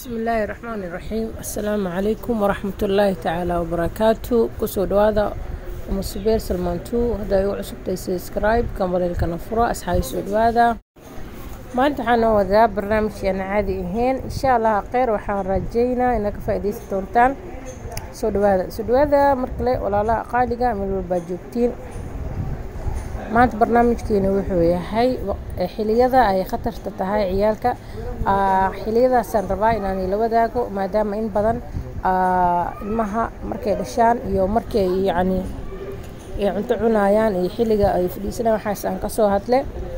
bismi illaahi raxmaani raxiim assalaamu calaykum waraxmatullaahi tacaala wabarakaatu kusoo dhawaada umusubeer salmaantu hadda igu cusubtay subscribe kambareelkana furo asxaabi soo dhawaada maanta waxaan noo wadaa barnaamijkeena caadi ahayn insha allah kheyr waxaan raajeynaa inaad ka faa-ideysan doontaan soo dhawaada soo dhawaada mar kale walaalaha qaaliga meel walbaa joogtiin maanta barnaamijkeena wuxuu yahay xiliyada ay khatarta tahay ciyaalka xiliyadaasaan rabaa inaan ila wadaago maadaama in badan ilmaha markay dhashaan iyo markay yacni ay cunto cunayaan iyo xilliga ay fadhiisanayaan waxaas aan kasoo hadle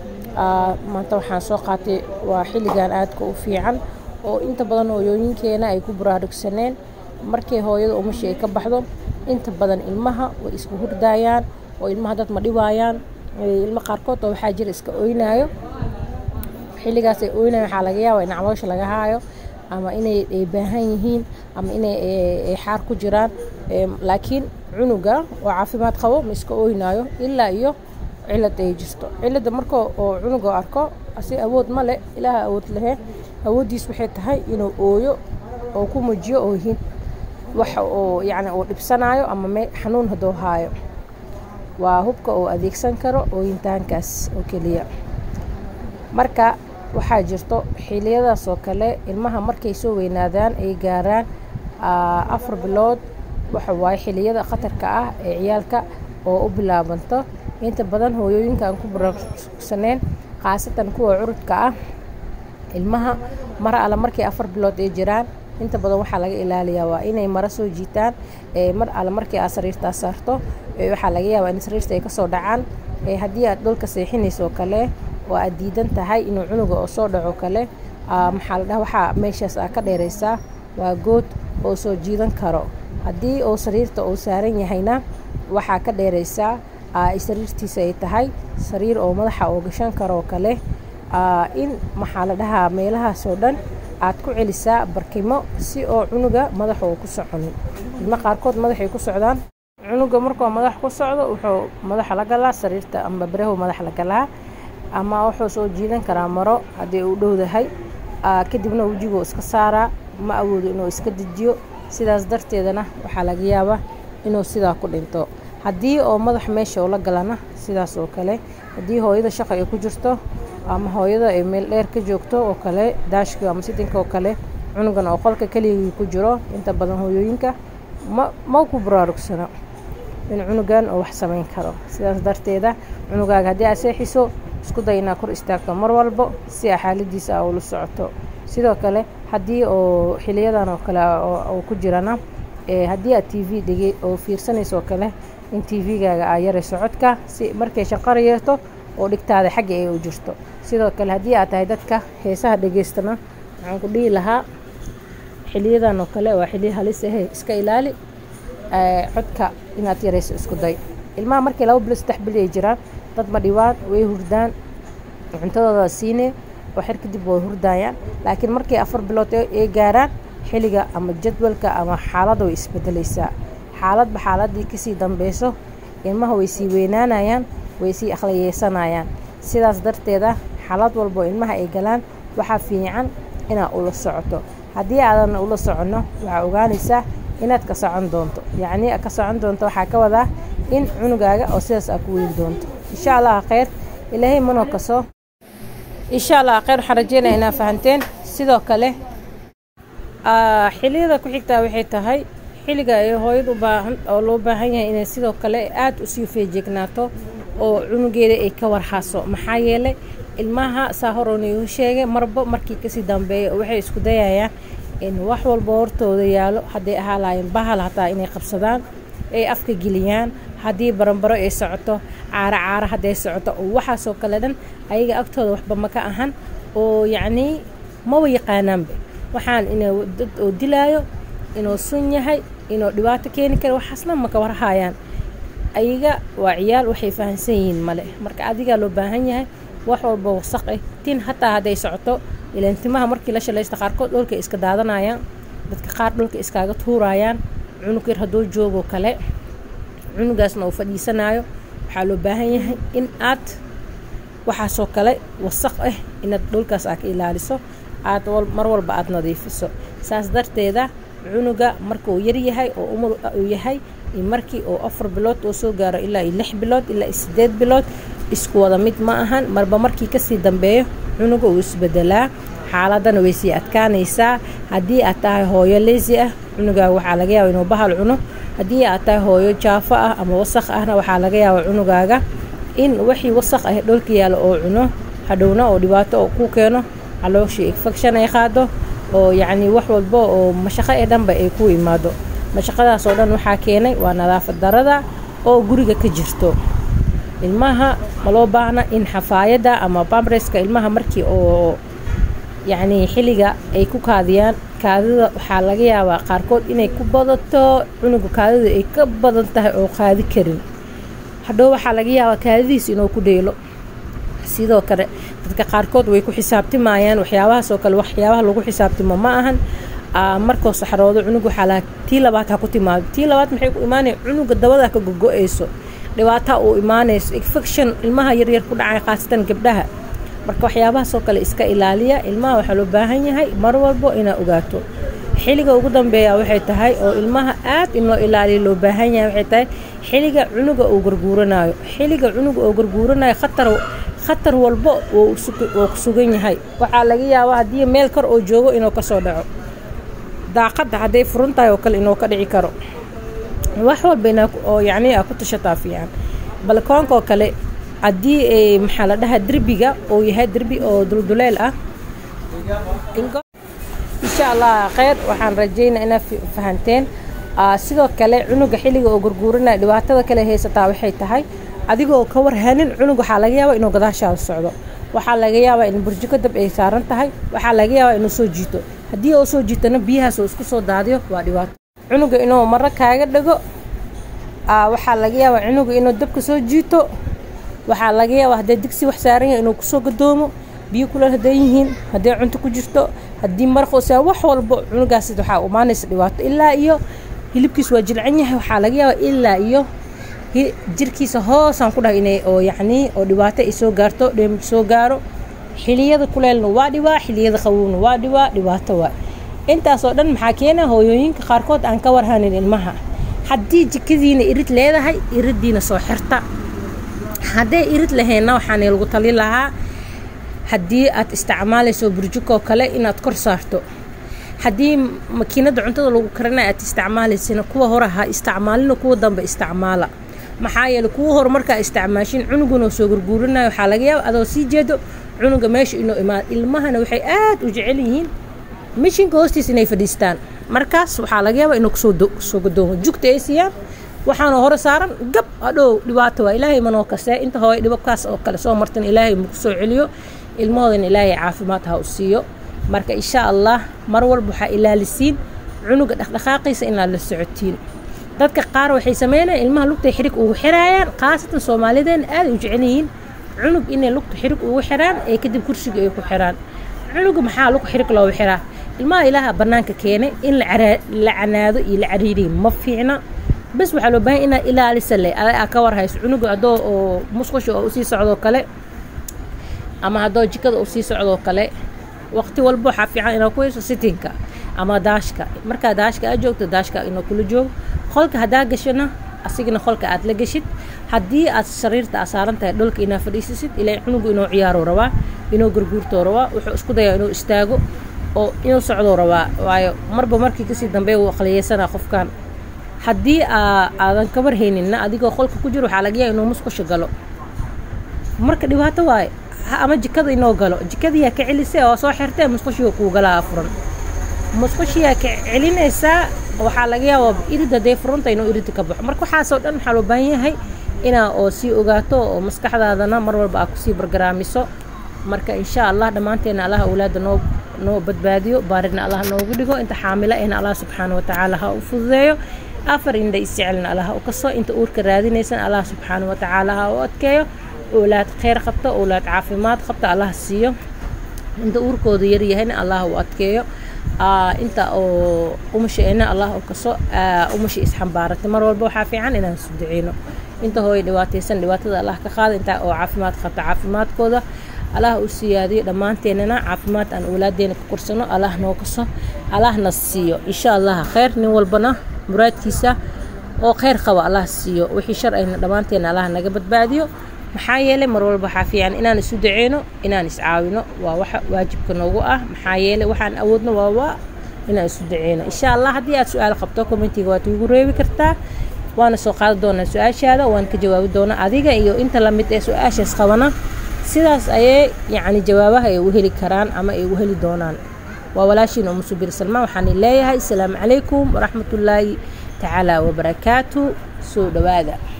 maanta waxaan soo qaatay waa xilligan aadka u fiican oo inta badan hooyooyinkeena ay ku baraarugsaneen markay hooyada umashi ay ka baxdo inta badan ilmaha way isku hurdaayaan oo ilmaha dad ma dhibaayaan ilmo qaarkood oo waxaa jira iska oynayo xilligaas ay oynayo waxaa laga yaaba in caloosha laga haayo ama inay baahan yihiin ama inay xaar ku jiraan laakiin cunuga oo caafimaad qabo ma iska oynayo ilaa iyo cilad ay jirto cilada marka oo cunuga arko asi awood ma leh ilaaha awood lehe awooddiis waxay tahay inuu ooyo oo ku mujiyo oohin wax oo yacni uu dhibsanayo ama me xanuun hadduu haayo waa hubka uu adeegsan karo ooyintaankaas oo keliya marka waxaa jirto xiliyadaas oo kale ilmaha markay soo weynaadaan ay gaaraan afar bilood waxa waaye xiliyada khatarka ah ee ciyaalka oo u bilaabanto inta badan hooyooyinka aan ku baraarugsaneen khaasatan kuwa curudka ah ilmaha mar alle markay afar bilood ay jiraan inta badan waxaa laga ilaaliyaa waa inay maro soo jiitaan mar alle markii aad sariirtaa saarto waxaa laga yaabaa in sariirta ay kasoo dhacaan haddii aad dhulka seexinayso kale oo aad diidan tahay inuu cunuga oo soo dhaco kale maxaa la dhaha waxaa meeshaas aa ka dheeraysaa waa good oo soo jiidan karo haddii oo sariirta uu saaran yahayna waxaa ka dheeraysaa sariirtiisa ay tahay sariir oo madaxa oo gashan karoo kale in maxaa la dhahaa meelahaasoo dhan aad ku celisaa barkimo si oo cunuga madaxa uu ku soconin ilmo qaarkood madaxay ku socdaan cunuga markuu madax ku socdo wuxuu madaxa la galaa sariirta amba barahu madax la galaa ama wuxuu soo jiidan karaa maro haddii uu dhowdahay kadibna wejiguu iska saaraa ma awoodo inuu iska dejiyo sidaas darteedana waxaa laga yaabaa inuu sidaa ku dhinto haddii oo madax meesha ula galana sidaas oo kale haddii hooyada shaqa ay ku jirto ama hooyada ay meel dheer ka joogto oo kale daashka ama sitinka oo kale cunugan oo qolka keligii ku jiro inta badan hooyooyinka ma ma ku baraarugsano in cunugan oo wax samayn karo sidaas darteeda cunugaaga haddii aad seexiso isku day inaad kor istaagto mar walbo si a xaaladiisa a ula socoto sidoo kale haddii oo xiliyadan oo kale oo ku jirana haddii aad t v dhege oo fiirsanayso oo kale in t v-gaaga aa yarayso codka si markay shanqara yeerto oo dhigtaada xagga ay u jirto sidoo kale haddii aad tahay dadka heesaha dhegeystana waxaan ku dhihi lahaa xiliyadan oo kale waa xiliya halis ahe iska ilaali codka inaad yarayso isku day ilmaha markay laba bilo saddex bili ay jiraan dad ma dhibaan way hurdaan cuntadooda siinee oo xer kadib way hurdaayaan laakiin markay afar bilood ay gaaraan xilliga ama jadwalka ama xaaladda way isbedelaysaa xaaladba xaaladii kasii dambeyso ilmaha way sii weynaanayaan way sii akhliyeysanayaan sidaas darteeda xaalad walbo ilmaha ay galaan waxaa fiican inaad ula socoto haddii aadan ula soconno waxaa ogaanaysaa inaad ka socon doonto yacnii ka socon doonto waxaa ka wadaa in cunugaaga oo sidaas aa ku weyn doonto insha allah kheyr ilaahay manoo kaso insha allah kheyr waxaan rajeynaya inaa fahanteen sidoo kale xiliyada ku xigtaa waxay tahay xilliga ay hooyad u baahan oo loo baahan yahay inay sidoo kale aada usii feejeegnaato oo cunugeeda ay ka warhaaso maxaa yeelay ilmaha saa horoonigu sheegay marba markii kasii dambeeya waxay isku dayayaan in wax walba hortooda yaalo hadday ahaa laayeen bahal hataa inay qabsadaan ay afka geliyaan haddii baranbaro ay socoto caaro caaro hadday socoto oo waxaasoo kale dhan ayaga agtooda waxba maka ahan oo yacnii maba yaqaanaanba waxaan inuu dad oo dilaayo inuu sun yahay inuu dhibaato keeni kara waxaasna maka warhaayaan ayaga waa ciyaal waxay fahamsan yihiin male marka adigaa loo baahan yahay wax walba wasaq ah tin hataa hadday socoto ilaan timaha markii la shalaysta qaarkood dhulka iska daadanayaan dadka qaar dhulka iskaaga tuurayaan cunug yar hadduu joogo kale cunugaasna uu fadhiisanayo waxaa loo baahan yahay in aad waxaasoo kale wasaq ah inaad dhulkaas aa ka ilaaliso aad mar walba aada nadiifiso saas darteeda cunuga marka uu yaryahay oo umar uu yahay iyo markii oo afar bilood oo soo gaaro ilaa iyo lix bilood ilaa iyo sideed bilood isku wada mid ma ahan marba markii kasii dambeeyo cunuga uu isbedelaa xaaladana way sii adkaanaysaa haddii aad tahay hooyo leesi ah cunugaaga waxaa laga yaaba inuu bahal cuno haddii aad tahay hooyo jaafo ah ama wasaq ahna waxaa laga yaaba cunugaaga in wixii wasaq ah dholka yaalo oo cuno hadhowna oo dhibaato oo ku keeno calooshii infection ay qaado oo yacni wax walba oo mashaqo ee dhanba ay ku imaado mashaqadaas oo dhan waxaa keenay waa nadaafad darada oo guriga ka jirto ilmaha ma loo baahna in xafaayadda ama bamreska ilmaha markii oo yacni xilliga ay ku kaadiyaan kaadida waxaa laga yaabaa qaarkood inay ku badato cunuga kaadida ay ka badan tahay oo qaadi karin hadhow waxaa laga yaabaa kaadidiis inuu ku dheelo sidoo kale dadka qaarkood way ku xisaabtimayaan waxyaabahaas oo kale waxyaabaha lagu xisaabtimo ma ahan markoo saxroodo cunug waxaa laha tii labaad ha ku timaado tii labaad maxay ku imaanaya cunuga dabada ka gogo-ayso dhibaataa uu imaanayso infection ilmaha yaryar ku dhacay khaasatan gabdhaha marka waxyaabahaasoo kale iska ilaaliya ilmaha waxaa loo baahan yahay mar walbo inaad ogaato xilliga ugu dambeeya waxay tahay oo ilmaha aad in loo ilaaliya loo baahan yahay waxay tahay xilliga cunuga uu garguuranayo xilliga cunuga uu garguuranayo khatar khatar walbo wuu ku sugan yahay waxaa laga yaabaa haddii meel kor oo joogo inuu kasoo dhaco daaqadda hadday furan tahay oo kale inuu ka dhici karo wax walba inaa oo yacni aa ku tashataa fiican balkoonka oo kale haddii maxaa la dhahaa derbiga uu yahay derbi oo dulduleel ah insha allah kheyr waxaan rajaynaa inaad fahanteen sidoo kale cunuga xilliga oo gurguuranaya dhibaatada kale haysataa waxay tahay adigoo ka warhanin cunug waxaa laga yaabaa inuu gadaashaada socdo waxaa laga yaabaa in burjiko dab ay saaran tahay waxaa laga yaabaa inuu soo jiito haddii uu soo jiitona biyahaas uu isku soo daadiyo waa dhibaato cunuga inuu maro kaaga dhago waxaa laga yaabaa cunuga inuu dabka soo jiito waxaa laga yaabaa hadday digsi wax saaran yahay inuu kusoo gadoomo biyo kuleel hadday yihiin hadday cunto ku jirto haddii maraqoosa wax walbo cunugaas waxaa imaanaysa dhibaato ilaa iyo hilibkiis waa jilcan yahay waxaa laga yaabaa ilaa iyo jirkiisa hoosaan ku dhahay inay oo yacnii oo dhibaato ay soo gaarto dheem soo gaaro xiliyada kuleelna waa dhibaa xiliyada qabowna waa dhibaa dhibaato waa intaasoo dhan maxaa keena hooyooyinka qaarkood aan ka warhanin ilmaha haddii jikadiina irid leedahay iriddiina soo xirta hadday irid laheenna waxaana lagu tali lahaa haddii aad isticmaalayso burjukoo kale inaad kor saarto haddii makiinada cuntada lagu karinaya aad isticmaalaysana kuwa hore ha isticmaalina kuwa dambe isticmaala maxaa yeele kuwa hore markaa isticmaashin cunuguna soo gurguurinayo waxaa laga yaaba adoo sii jeedo cunuga meesha inuu imaado ilmahana waxay aad u jecel yihiin mishinka hoostiis inay fadhiistaan markaas waxaa laga yaabaa inuu kusoo gadoomo jugta ay siiyaan waxaana hore saaran gab adhow dhibaato waa ilaahay manoo kasee inta hooy dhibabkaas oo kale soo martan ilaahay maku soo celiyo ilmahoodana ilaahay caafimaad ha u siiyo marka insha allah mar walba waxaa ilaalisiin cunuga dhaqdhaqaaqiisa inaad la socotiin dadka qaar waxay sameynayaan ilmaha lugtay xirig ugu xiraayaan khaasatan soomaalideena aad u jecel yihiin cunug inay lugta xirig ugu xiraan ee kadib kursiga ay ku xiraan cunuga maxaa lug xirig loogu xiraa ilmaha ilaaha bannaanka keenay in la canaado iyo la cariiriyo ma fiicna bas waxaa loo bahan inaad ilaalisa le aa ka war hayso cunuga adoo oo musqusha oo usii socdoo kale ama haddoo jikada usii socdoo kale waqti walba waxaa fiican inaad ku hayso sitinka ama daashka markaa daashka aad joogto daashka inuu kula joogo qolka haddaa gashana asigana qolka aad la gashid haddii aad sariirta aa saaran tahay dholka inaad fadhiisisid ilaa cunugu inuu ciyaaroo rabaa inuu gurguurtoo rabaa wuxuu isku dayaa inuu istaago oo inuu socdoo rabaa waayo marba markii kasii dambeeya wuu aqliyeysanaa qofkan haddii aadan ka warhayninna adigoo qolka ku jiro waxaa laga yaaba inuu musqusha galo marka dhibaato waaye ama jikada inoo galo jikadiyaa ka celisay oo soo xirtee musqushiga kuu galaa furan musqushiyaa ka celinaysaa waxaa laga yaabaa irid hadday furanta inuu irida ka baxo marka waxaasoo dhan waxaa loo baahan yahay inaa oo sii ogaato oo maskaxdaadana mar walba aa kusii bargaraamiso marka insha allah dhammaanteena allah awlaada noo noo badbaadiyo baaridna allah noogu dhigo inta xaamilo ehna allah subxaana watacaala ha u fududeeyo afar indha isjecelna allah u kaso inta uurka raadinaysan allah subxaana watacaala ha u adkeeyo owlaad kheyr qabta owlaad caafimaad qabta allah siiyo inta uurkooda yaryahayna allah u adkeeyo inta oo umashaena allah u kaso umasha isxambaaratay mar walba waxaa fiican inaan isu duceyno inta hooya dhibaataysan dhibaatada allah ka qaada inta oo caafimaad qabta caafimaadkooda allah u siyaadiyo dhammaanteenana caafimaad aan owlaadeena ka korsano allah noo kaso allahna siiyo insha allah kheyr nin walbana muraadkiisa oo kheyr qaba allah siiyo wixii shar ayna dhammaanteena allah naga badbaadiyo maxaa yeelay mar walba waxaa fiican inaan isu daceyno inaan iscaawino waa waxa waajibka noogu ah maxaa yeelay waxaan awoodno waa waa inaan isu daceyno insha allah haddii aad su-aal qabto commentiga waad igu reebi kartaa waana soo qaadi doonaa su-aashaada waan ka jawaabi doonaa adiga iyo inta lamid ee su-aashaas qabana sidaas ayay yacni jawaabaha ay u heli karaan ama ay ugu heli doonaan waa walaashiin umu subir salmaan waxaan leeyahay asalaamu calaykum waraxmatullaahi tacaala wabarakaatu soo dhowaada